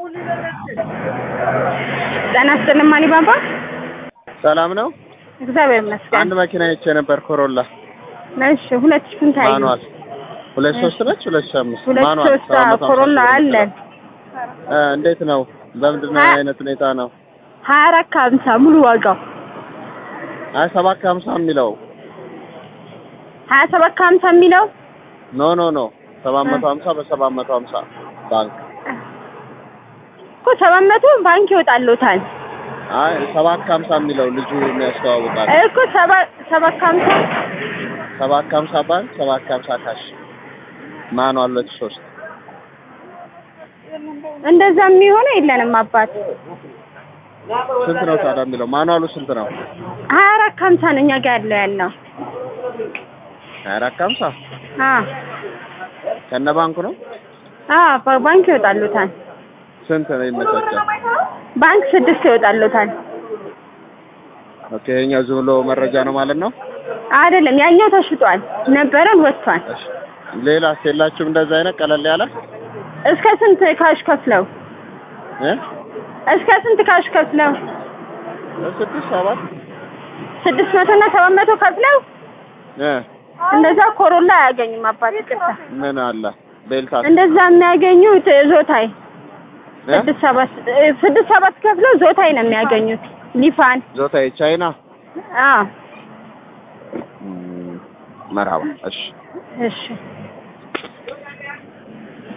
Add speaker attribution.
Speaker 1: ጤና ይስጥልኝ አሊባባ።
Speaker 2: ሰላም ነው።
Speaker 1: እግዚአብሔር ይመስገን።
Speaker 2: አንድ መኪና አይቼ ነበር ኮሮላ
Speaker 1: እሺ፣ ሁለት ሺህ ስንት አዩ?
Speaker 2: ማኑዋል ሁለት ሶስት ነች ሁለት ሺህ አምስት
Speaker 1: ሁለት
Speaker 2: ማኑዋል
Speaker 1: ሶስት
Speaker 2: ሰባት መቶ ሃምሳ
Speaker 1: ኮሮላ
Speaker 2: ኪሎ
Speaker 1: አለን።
Speaker 2: ሜትር። እ እንዴት ነው? በምንድን ነው
Speaker 1: ሀያ-
Speaker 2: አይነት ሁኔታ ነው?
Speaker 1: ሀያ አራት ከሀምሳ ሙሉ ዋጋው
Speaker 2: አይ ሰባት ከሀምሳ የሚለው
Speaker 1: ሀያ ሰባት ከሀምሳ የሚለው
Speaker 2: ኖ ኖ ኖ ሰባት መቶ ሀምሳ በሰባት መቶ ሀምሳ ባንክ
Speaker 1: እኮ ሰባት መቶ ባንክ ይወጣልዎታል
Speaker 2: አይ ሰባት ከሀምሳ የሚለው ልጁ የሚያስተዋውቃል
Speaker 1: እኮ ሰባት ሰባት ከሀምሳ
Speaker 2: ሰባት ከሀምሳ ባንክ ሰባት ከሀምሳ ካሽ ማኑዋል ሁለት ሺህ ሶስት
Speaker 1: እንደዛ የሚሆነው የለንም አባት
Speaker 2: ስንት ነው ታዲያ የሚለው ማኑዋሉ ስንት ነው?
Speaker 1: ሀያ አራት ከሀምሳ ነው እኛ ጋር ያለው ያለው
Speaker 2: ሀያ አራት ከሀምሳ
Speaker 1: አዎ
Speaker 2: ከነ ባንኩ ነው።
Speaker 1: አዎ በ- ባንክ ይወጣልዎታል
Speaker 2: ስንት ነው ይመቻቻል?
Speaker 1: ባንክ ስድስት ይወጣልዎታል
Speaker 2: ኦኬ ይኸኛው ዝም ብሎ መረጃ ነው ማለት ነው።
Speaker 1: አይደለም ያኛው ተሽጧል ነበረን ወጥቷል
Speaker 2: እሺ ሌላስ የላችሁም እንደዛ አይነት ቀለል ያለ
Speaker 1: እስከ ስንት ካሽ ከፍለው
Speaker 2: እ
Speaker 1: እስከ ስንት ካሽ ከፍለው
Speaker 2: ስድስት ሰባት
Speaker 1: ስድስት መቶ እና ሰባት መቶ ከፍለው
Speaker 2: እ
Speaker 1: እንደዛ ኮሮላ አያገኙም አባት ይቅርታ
Speaker 2: ምን አለ ቤልታ
Speaker 1: እንደዛ የሚያገኙት ዞታይ
Speaker 2: እ
Speaker 1: ስድስት ሰባት እ ስድስት ሰባት ከፍለው ዞታይ ነው የሚያገኙት ሊፋን
Speaker 2: ዞታ ቻይና
Speaker 1: አዎ
Speaker 2: መርሃባ እሺ
Speaker 1: እሺ